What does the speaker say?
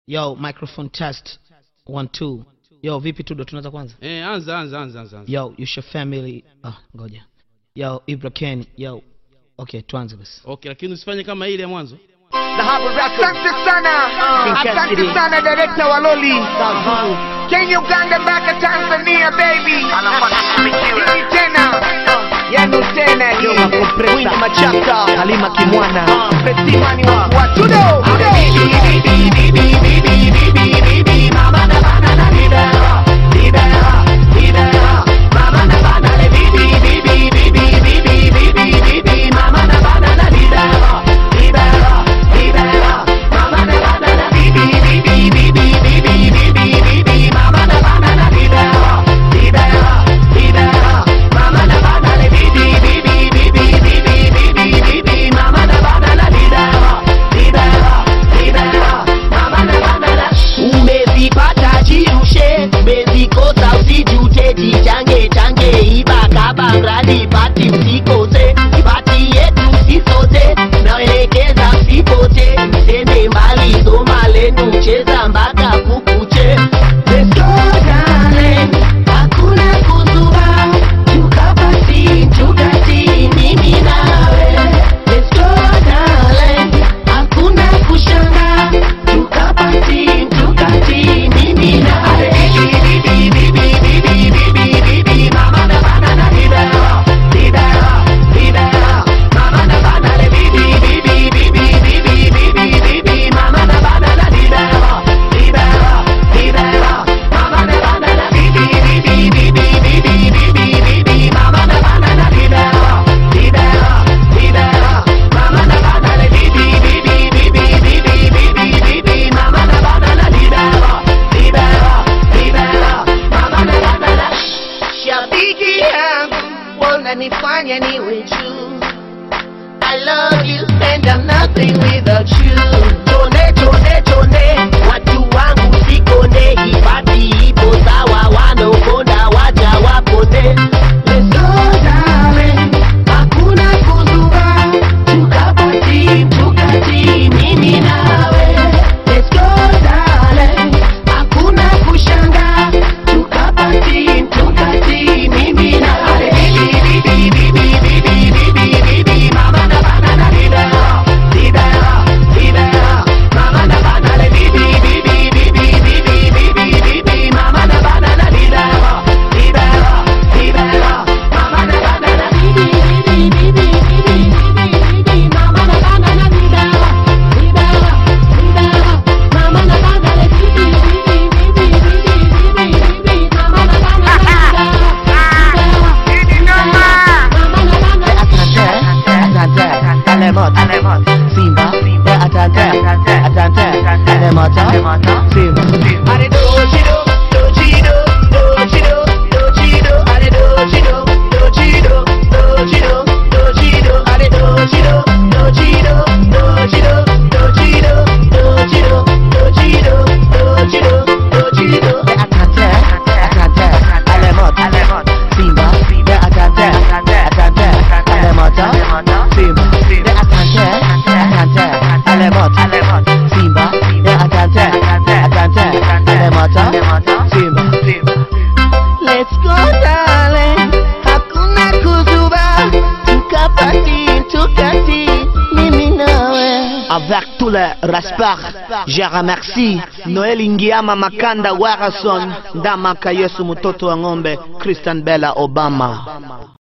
Yo, microphone test. One, two. Yo, vipi Tudo, tunaanza kwanza? Eh, anza anza anza anza. anza. Yo, you your family. Ah, ngoja. Yo, Ibra Ken. Yo. Okay, tuanze basi. Okay, lakini usifanye kama ile ya mwanzo. Asante sana, asante sana director wa Loli. Kenya, Uganda mpaka Tanzania baby. Hii tena, yanu tena hii. Winnie Machaka, Halima Kimwana, Fetimani wa wa Tudo. umezipata jirushe, umezikosa usijute, jichange change, iba kaba mradi pati usikose, pati yetu sisote, naelekeza msipote, msende mbali, soma lenu, cheza mpaka kukuche. Let's go darling, hakuna kuzuba, tukapati, tukati, mimi nawe. Let's go darling, hakuna kushanga, tukapati, tukati, mimi nawe. Shabiki yangu wananifanya niwe juu. I love you and I'm nothing without you. Tone tone tone, watu wangu sikone, hifadhi ipo sawa, wanaokonda waja wapone. Let's go darling, hakuna kuzuba, tukapati tukati, mimi nawe. Let's go darling, hakuna kushanga, tukapati tukati, mimi nawe. Are dojido, dojido, dojido, dojido, are dojido, dojido, dojido, dojido, are dojido, dojido, dojido, dojido, dojido, dojido, dojido, dojido. Let's go darling, hakuna kuzuba, tukapati, tukati, mimi nawe. Avec tout le respect, je remercie Noel Ingiama Makanda Warason, Ndamaka Yesu mtoto wa ng'ombe, Christian Bella Obama.